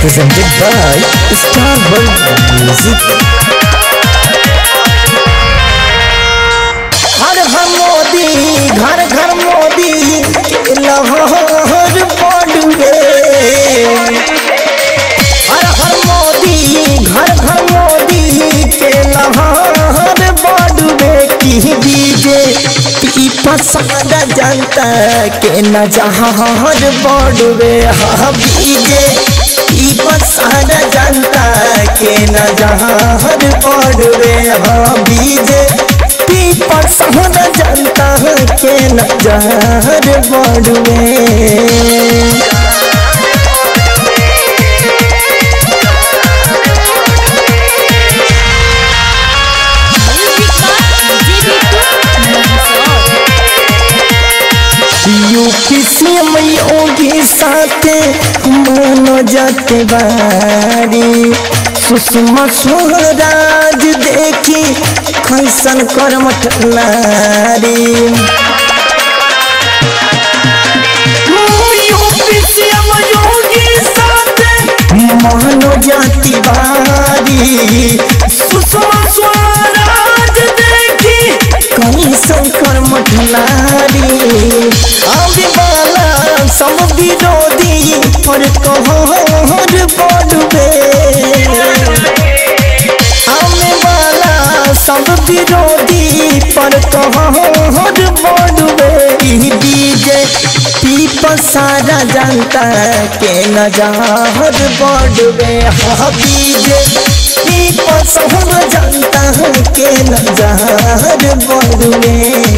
presented by Star World Music. हर घर मोदी घर घर मोदी लहर पड़ुए हर हर मोदी घर घर मोदी के लहर बड़ुए की डीजे की पसंद जनता के न जहर बड़ुए हाँ डीजे की पसंद जनता के न जहर बड़ुए हाँ डीजे की पसंद जनता के न जहर बड़ुए यूपी सीएम योगी साथे मानो जाते बारी सुषमा स्वराज देखी कैसन कर्मठ नारी यूपी सीएम योगी साथे मानो जाती बारी सुषमा स्वराज देखी कैसन कर्मठ नारी आवे वाला सब विरोधी पर कहर पड़बे आवे वाला सब विरोधी पर कहर पड़बे ई डीजे पीप सारा जनता के नजर बढ़बे हाँ डीजे पीप सब जनता के नजर बढ़बे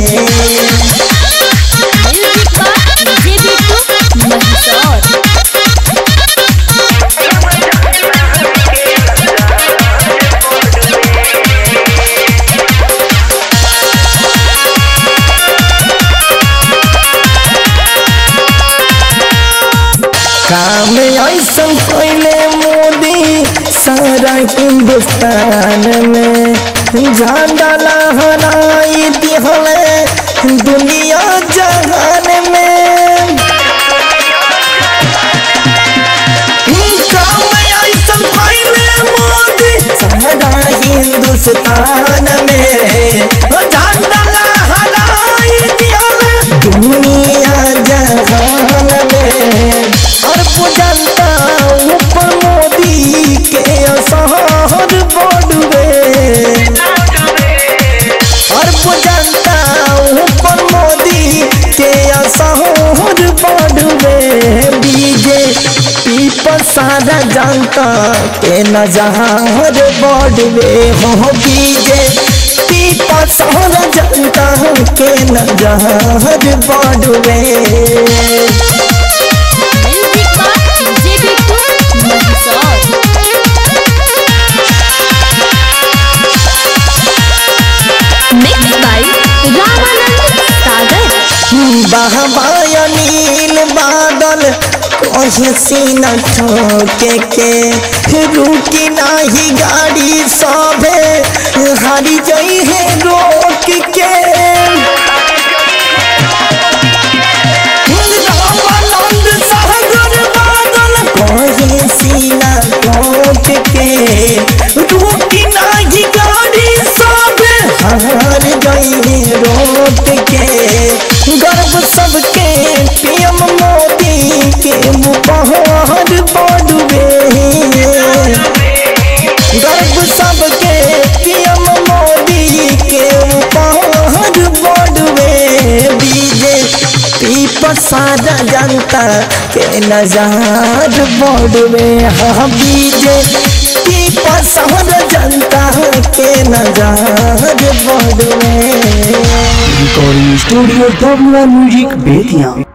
काम ऐसा पहले मोदी सारा हिंदुस्तान में झंडा लहराई दिहले दुनिया जहान में काम ऐसा पहले मोदी सारा हिंदुस्तान में झंडा लहराई दिहले दुनिया जहान में और जनता ऊपर मोदी के असहर बढ़वे और जनता ऊपर मोदी के असहर बढ़वे बीजे पीपर सारा जनता के नजहर बढ़वे हो बीजे पीपर सारा जनता के नजहर बढ़वे Mixed by Ramanand Sagar. बहबाया नील बादल कहीं सीना ठोके के रुकी नाही गाड़ी सभे हारी जाई है रोक के रामानंद सागर बादल कहीं सीना ठोक के रुकी नाही गाड़ी सभे हार जाई है रोक के गर्व सबके पीएम मोदी के मुपहर बढ़वे गर्व सबके पीएम मोदी के मुपहर बढ़वे बीजे पीप सारा जनता के नजार बढ़वे हाँ बीजे पीप सारा जनता के नजार बढ़वे Recording Studio WR Music Bethia.